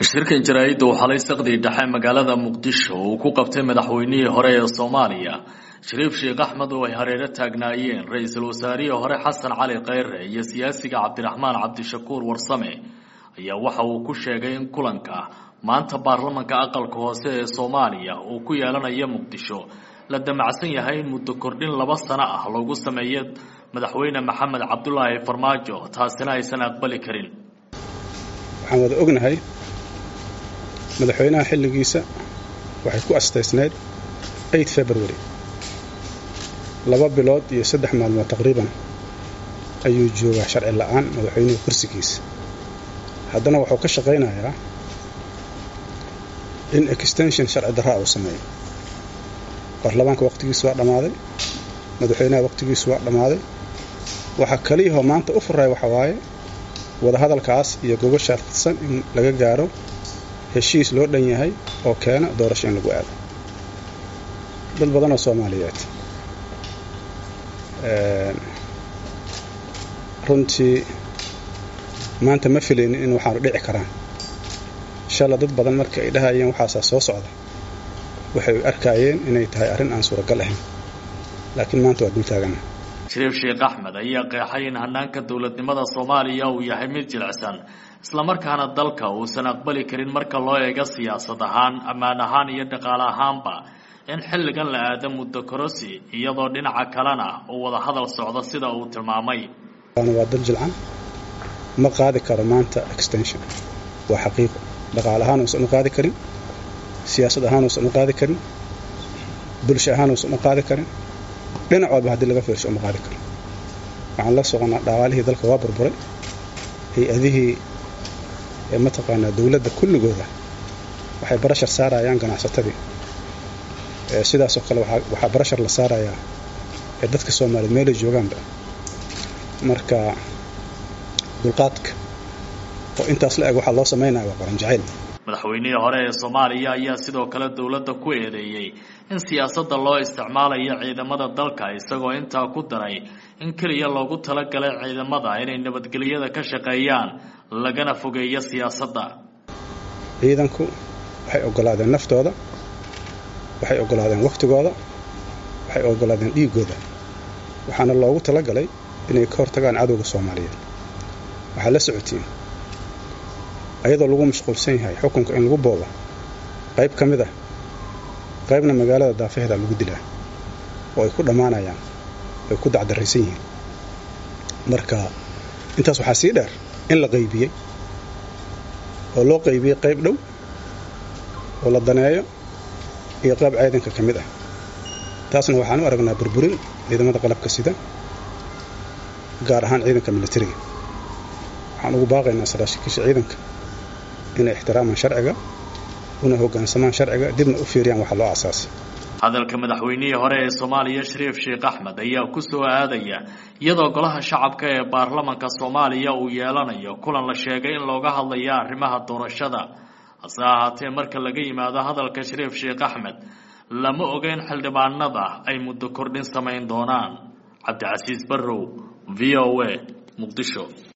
shirkan jaraa'idda uu xalay saqdii dhexe magaalada muqdisho uu ku qabtay madaxweynihii hore ee soomaaliya shariif sheekh axmed oo ay hareero taagnaayeen ra-iisul wasaarihii hore xasan cali kheyre iyo siyaasiga cabdiraxmaan cabdishakuur warsame ayaa waxa uu ku sheegay in kulanka maanta baarlamanka aqalka hoose ee soomaaliya uu ku yeelanayo muqdisho la damacsan yahay in muddo kordhin laba sano ah loogu sameeyo madaxweyne maxamed cabdulaahi farmaajo taasina aysan aqbali karin waxaan wada ognahay madaxweynaha xilligiisa waxay ku astaysnayd february laba bilood iyo saddex maalmood taqriiban ayuu joogaa sharci la'aan madaxweynuhu kursigiisa haddana wuxuu ka shaqaynayaa in extension sharci darraa uu sameeyo baarlamaanka waqtigiisu waa dhammaaday madaxweynaha waqtigiisu waa dhammaaday waxaa kaliyahoo maanta u furaya waxa waaye wadahadalkaas iyo gogoshaa fidsan in laga gaaro heshiis loo dhan yahay oo keena doorasho in lagu aado dad badanoo soomaaliyeed runtii maanta ma filaynin in waxaanu dhici karaan shala dad badan markii ay dhahayeen waxaasaa soo socda waxay arkaayeen inay tahay arrin aan suuragal ahayn laakiin maanta waa dultaagana shariif sheekh axmed ayaa qeexay in hanaanka dowladnimada soomaaliya uu yahay mid jilicsan islamarkaana dalka uusan aqbali karin marka loo eego siyaasad ahaan ammaan ahaan iyo dhaqaale ahaanba in xilligan la aado muddo korosi iyadoo dhinaca kalena uu wada hadal socdo sida uu tilmaamay waa dal jilcan ma qaadi karo maanta extension waa xaqiiqo dhaqaale ahaan uusan u qaadi karin siyaasad ahaan uusan u qaadi karin bulsho ahaan uusan u qaadi karin dhinac walba haddii laga fiirsho uma qaadi karo waxaan la soconaa dhaqaalihii dalka waa burburay hay-adihii mataqaanaa dowladda kulligooda waxay barashar saarayaan ganacsatadii sidaasoo kale waxaa barashar la saarayaa dadka soomaaliyeed meelay joogaanba marka dulqaadka oo intaas la eg waxaa loo samaynaya waa qaran jacayl madaxweynihii hore ee soomaaliya ayaa sidoo kale dowladda ku eedeeyey in siyaasadda loo isticmaalayo ciidamada dalka isagoo intaa ku daray in keliya loogu talagalay ciidamada inay nabadgelyada ka shaqeeyaan lagana fogeeyo siyaasadda ciidanku waxay oggolaadeen naftooda waxay oggolaadeen wakhtigooda waxay oggolaadeen dhiiggooda waxaana loogu talagalay inay ka hortagaan cadowga soomaaliyeed waxaad la socotiin ayadoo lagu mashquulsan yahay xukunka in lagu boobo qayb ka mid ah qaybna magaalada daafaheeda lagu dilaa oo ay ku dhammaanayaan ay ku dacdarraysan yihiin marka intaas waxaa sii dheer in la qaybiyey oo loo qaybiyey qayb dhow oo la daneeyo iyo qayb ciidanka ka mid ah taasna waxaan u aragnaa burburin ciidamada qalabka sida gaar ahaan ciidanka militariga waxaan ugu baaqaynaa saraashikiisha ciidanka inay ixtiraamaan sharciga una hoggaansamaan sharciga dibna u fiiriyaan waxa loo asaasay hadalka madaxweynihii hore ee soomaaliya shariif sheekh axmed ayaa ku soo aadaya iyadoo golaha shacabka ee baarlamanka soomaaliya uu yeelanayo kulan la sheegay in looga hadlayo arrimaha doorashada hase ahaatee marka laga yimaado hadalka shariif sheekh axmed lama ogeyn xildhibaanada ay muddo kordhin samayn doonaan cabdicasiis barrow v o a muqdisho